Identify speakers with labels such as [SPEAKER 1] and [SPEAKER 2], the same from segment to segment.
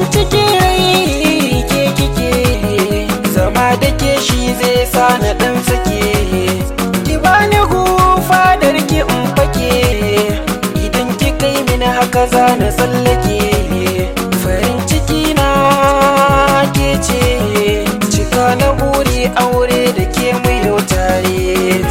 [SPEAKER 1] cikin rai ke kike zama da ke shi zai sa na dan sake ki bani gufa da rike in fake idan ki kai mini haka za na tsallake farin ciki na ke ce cika na buri aure da ke mu yau tare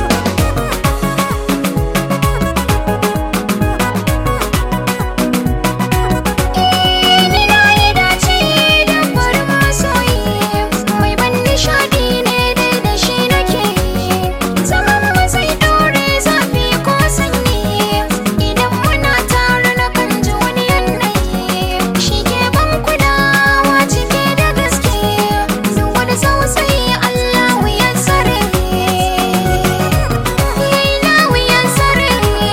[SPEAKER 2] Ni na yi dace da farin masoyi mai ban nishaɗi ne dai da shi nake zaman mu zai dore zafi ko sanyi idan muna tare na kan ji wani yanayi shi ke ban kulawa cike da gaske duk wani tausayi Allah ya tsare yayi na wuyan tsare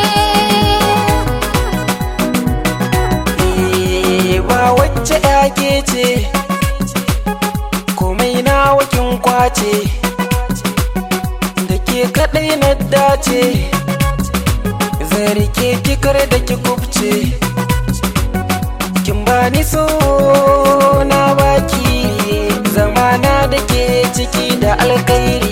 [SPEAKER 1] Eh, ba wacce yake ce komai na wakin kwace da ke kadai na dace zarike kikar da ki kubce kin bani so na baki zamana da ke ciki da alkairi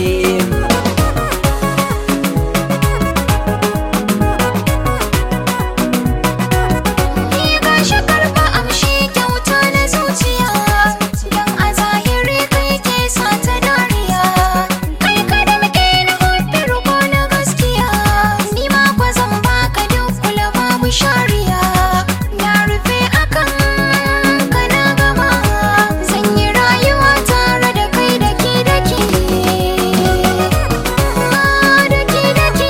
[SPEAKER 2] Ni gashi karɓa amshi kyauta na zuciya Don a zahiri kai ke sa ta dariya Kai ka da muke na hobi ruko na gaskiya Ni ma kwa zan baka duk kula babu shariya Na rufe akan ka na gama Zan yi rayuwa tare da kai daki daki Daki daki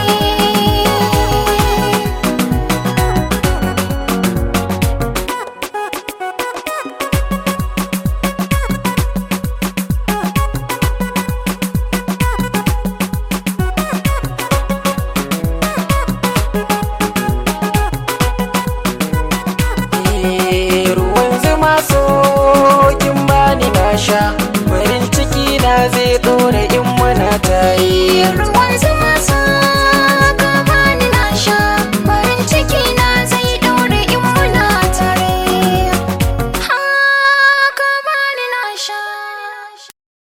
[SPEAKER 1] Eh, ruwan zuma so kin bani na sha farin ciki na zai dore in muna tayi
[SPEAKER 2] ruwan